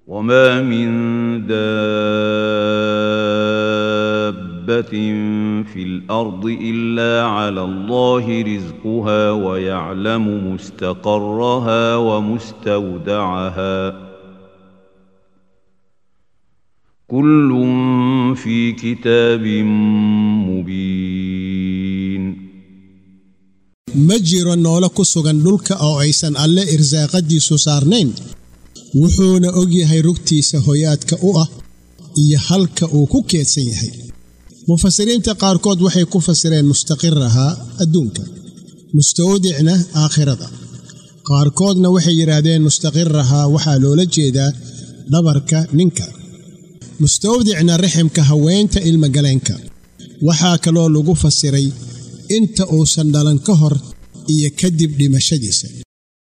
وما من دابه في الارض الا على الله رزقها ويعلم مستقرها ومستودعها كل في كتاب مبين ma jiro noolo ku sugan dhulka oo aysan alle irsaaqadiisu saarnayn wuxuuna og yahay rugtiisa hoyaadka u ah iyo halka uu ku keedsan yahay mufasiriinta qaarkood waxay ku fasireen mustaqirahaa adduunka mustawdicna aakhirada qaarkoodna waxay yidhaahdeen mustaqirahaa waxaa loola jeedaa dhabarka ninka mustawdicna riximka haweenta ilmagaleenka waxaa kaloo lagu fasiray inta uusan dhalan ka hor iyo kadib dhimashadiisa